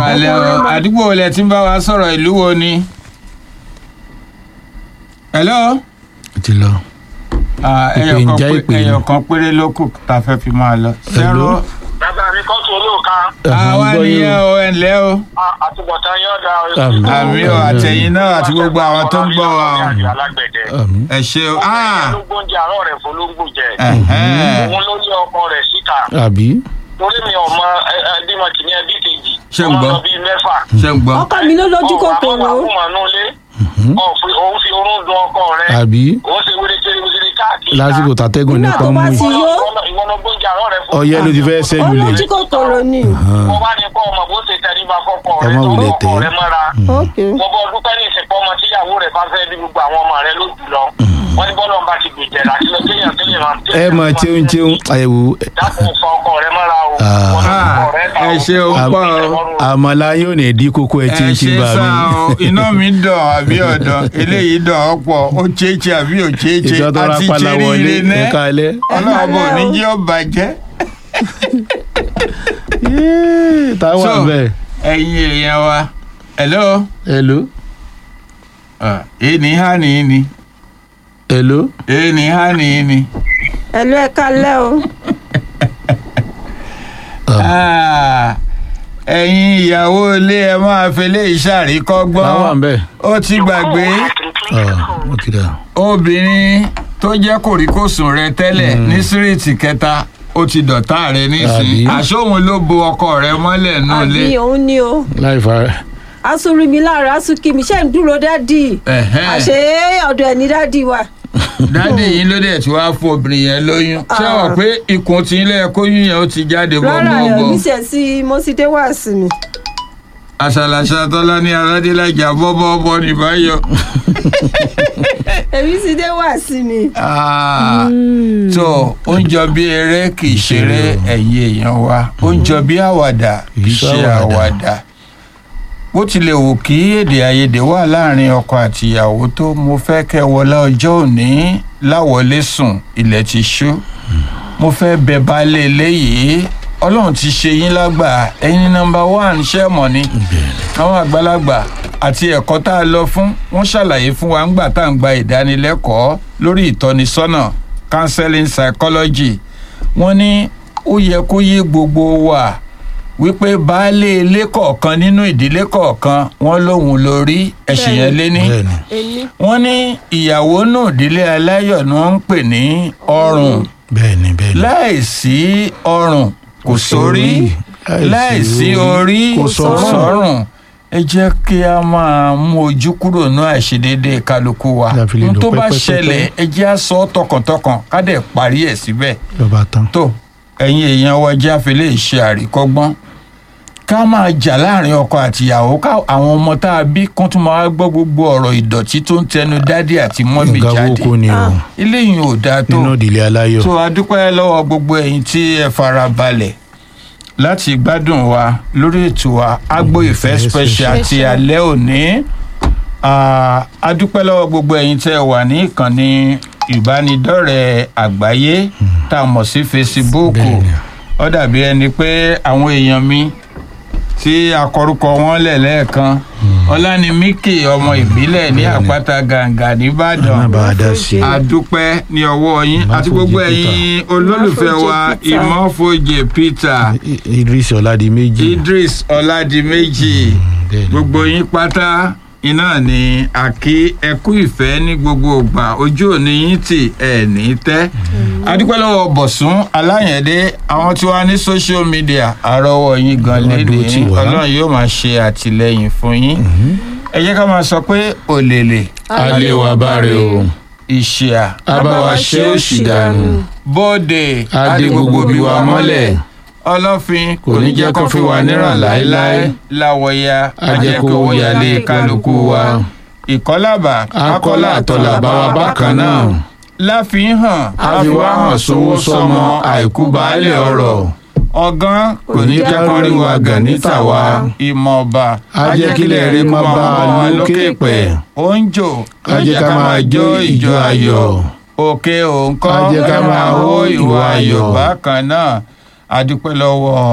kàlẹ́ o àdúgbò wo lẹ ti ń bá wa sọ̀rọ̀ ìlú wo ni. hello. ti lọ. Ah, Ìpè ẹyọ ń kan já pé- ìpè ni. ẹyọ kan péré ló kù tá a fẹ́ fi máa lọ. Hello? bàbá mi kọ́ tó olóòka àwa gbọ́ yín nìyẹn o. o ẹ ǹlẹ́ o. àtúbọ̀tán yóò dá o. Àmín. àmì o àtẹ̀yìn náà àti gbogbo àwọn tó ń gbọ́ wa o. alágbẹ̀dẹ. Àmín. ẹ ṣe o. Ah, olóńgbò ń jẹ àárọ̀ rẹ̀ fọlóńgbò jẹ. ẹ̀hẹ́n. òun ló lé ọkọ rẹ̀ síta. àbí. torí mi ò mọ ẹbímọ kìíní ẹbí kejì. Ṣé ń ọmọ gbọ́? lọ bíi mẹ́fà. ṣe ń gbọ́. ọkọ mi ló lójú kòkòrò ọ̀hún àmọ́ nulẹ̀. òun fi orún dun ọkọ rẹ̀. àbí. òun ṣe wéré kéré wéré káàkiri. lásìkò tàtẹ́gùn Nígbà nípa tó mú bá yìí. ti yó. ìwọ ló gbóúnjẹ àárọ̀ rẹ̀ fún. ọyẹ́ ló ti fẹ́ ó ṣẹ́jú lẹ̀. lójú kòkòrò ni mo bá ní kọ́ ọmọ bó ṣe tẹríba fọ́kọ Ẹ rẹ̀ má tó wulẹ̀ ọkọ tẹ̀. rẹ̀ mọ́ra. ok mo bọ dúpẹ́ ní ìsìnkú ọmọ tíyàwó rẹ̀ bá fẹ́ bí gbogbo àwọn ọmọ rẹ̀ ló jù lọ. wọ́n ní bọ́lá ọba ti gbèjẹ̀ láti lọ kéèyàn kéèyàn máa ẹ mọ̀ tíun tíun àyẹ̀wò dákun fọ ọkọ rẹ̀ mọ́ra o. Ah. Wọ́n ní ọkọ rẹ̀ ta ẹ o. ṣe o pọ̀ o. àmàlà yóò ní ìdí kókó ẹ tí ẹ ń ti ṣe bá sá mi. o iná mi dàn àbí ọ̀dàn eléyìí dàn ọ́ pọ̀ ó chéèchì àbí ò chéèchì ìjọ tó ra àti pálá wọlé chéríire ẹ ní kalẹ̀. ọlọ́run bò ní jẹ́ ó bàjẹ́. Yéé, táwọn So, àbẹ̀. ẹ̀yin èèyàn wa hello hello. Ah, èèní hà ní ní hello. èèní hà ní ní. ẹlú ẹ kálẹ́ o Ah, ẹ̀yin ìyàwó ilé ẹ máa fi lé táwọn ìṣàríkọ́gbọ́n àbẹ̀. ó ti gbàgbé ó ti dà. obìnrin tó jẹ́ kòríkòsùn rẹ tẹ́lẹ̀ ní síríìtì kẹta ó ti dọ̀tá rẹ nísìnyí Àbí? àṣóhun ló bo ọkọ rẹ mọ́lẹ̀ náà lé. àbí òun ni o láì fa asúnrí mi láàárọ̀ asúnkì mi ṣe ń dúró dádì Ẹ̀hẹ́n. àṣé ọ̀dọ̀ ẹ̀ ní dádì wa dáàdì yín ló dẹ̀ tí wàá fún obìnrin yẹn lóyún ṣé Ah. wọ́n pé ikùn tí ilé ẹ̀kọ́ yín yẹn ó ti jáde rárá ẹ̀ bọ́ọ̀bọ̀ mi ṣe sí mo sì dé wá sí mi àṣàlàṣà tọ́lá ní aládélájà bọ́ọ̀bọ̀ ní báyọ̀. èmi sì dé wá sí mi. Ah, tó ó ń jọ bí eré kì í ṣeré ẹ̀yin èèyàn wa ó ń jọ bí àwàdà kì í ṣe àwàdà bó tilẹ̀ wù kí èdè àìyedè wà láàrin ọkọ àti ìyàwó tó mo fẹ́ kẹ́ wọlé ọjọ́ òní láwọlé sùn ilẹ̀ ti ṣú mo fẹ́ bẹ baálé eléyìí ọlọ́run ti ṣe yín lágbà ẹ̀yin nọmba one ṣẹ́ mọ̀ ni àwọn àgbàlagbà àti ẹ̀kọ́ tá a lọ fún wọ́n ṣàlàyé fún wa ńgbà tá à ń gba ìdánilẹ́kọ̀ọ́ lórí ìtọ́nisọ́nà counseling psychology wọ́n ní ó yẹ kó yé gbogbo wa wípé baálé ilé kọ̀ọ̀kan nínú ìdílé kọ̀ọ̀kan wọ́n lóhun lórí ẹ̀sìn yẹn lé ní bẹ́ẹ̀ni. èmi wọ́n ní ìyàwó náà ìdílé aláyọ̀ ni wọ́n ń pè ní ọrùn bẹ́ẹ̀ni bẹ́ẹ̀ni. láìsí ọrùn kò sórí láìsí orí kò sọ́rùn ẹ jẹ́ kí a máa mú ojú kúrò ní àìṣedéédé kálukú wa La fi lè n lò tó bá pẹ́pẹ́pẹ́. ṣẹlẹ̀ ẹ jẹ́ á sọ ọ́ tọkàntọkàn ká dẹ̀ parí ẹ̀ síbẹ̀ lọ́ba tán. tó ẹ̀yin èèyàn wa jẹ́ àfẹlẹ́ ìṣe àríkọ́gbọ́n ká máa jà láàrin ọkọ àtìyàwó ká àwọn ọmọ tá a bí kán tún máa gbọ́ gbogbo ọ̀rọ̀ ìdọ̀tí tó ń tẹnu dádì àti mọ́mì nǹkan jáde owó kò ní o Ah. eléyìí ò dáa tó nínú ìdílé aláyọ̀. so a dúpẹ́ lọ́wọ́ gbogbo ẹ̀yin tí ẹ fara balẹ̀ láti gbádùn wa lórí ètò wa agbo ìfẹ́ Ìfẹ́ special ti special. alẹ́ òní Ah, a dúpẹ́ lọ́wọ́ gbogbo ẹ̀yin tẹ́ ẹ wà ní ìkànnì ìbánidọ́rẹ̀ẹ́ àgbáyé tá a mọ̀ sí Facebook Bẹ́ẹ̀ni. ó dàbí ẹni pé àwọn èèyàn mi tí akọrúkọ wọn lẹ̀ lẹ́ẹ̀kan ọlánimíkì ọmọ ìbílẹ̀ ní Bẹ́ẹ̀ni. àpáta gàǹgà nìbàdàn má bàa dá sí i. a dúpẹ́ ní ọwọ́ yín àti Ìmáfojì gbogbo Peter. ẹ̀yin olólùfẹ́ wa Ìmáfojì Peter. ìmọ̀fojì Peter I- Idris Ọládìméjì. Idris Ọládìméjì bẹ́ẹ̀ni. gbogbo yín pátá iná ni àkí ẹkú ìfẹ́ ní gbogbo ìgbà ojú òní yín tì ẹ̀ ní tẹ́ a dúpẹ́ lọ́wọ́ Bọ̀sún Aláyẹ̀dé àwọn tí wàá ní social media àrọ́wọ́ yín gan Ọlọ́run lédè dúró tì wá. Ọlọ́run yóò máa ṣe àtìlẹ́yìn fún yín ẹ jẹ́ ká máa sọ pé òlèlè alẹ́ wa báre o. ìṣìà abáwa ṣe òṣì dànù. bóde adé gbogbo bí wa mọ́lẹ̀. ọlọ́fin Kò ní jẹ́ kó fi wá níràn láéláé. láwọ̀ya ajẹ́kọ̀ọ́ yálé kálukú wa. ìkọ́làbà akọ́lá àtọ̀là bá wa bákan náà. láfihàn àfiwá hàn sówó sọmọ àìkú baálẹ̀ ọ̀rọ̀. ọgán kò ní jẹ́ kó rí wa gàn níta wa. ìmọ̀ ọba a jẹ́ kílẹ̀ rí kó máa bá wa lókè pẹ̀. ó ń jò a jẹ́ ká máa jó ìjó ayọ̀. òkè òǹkọ́ A jẹ́ ká máa hó ìwà ayọ̀. bákan náà a dúpẹ́ lọ́wọ́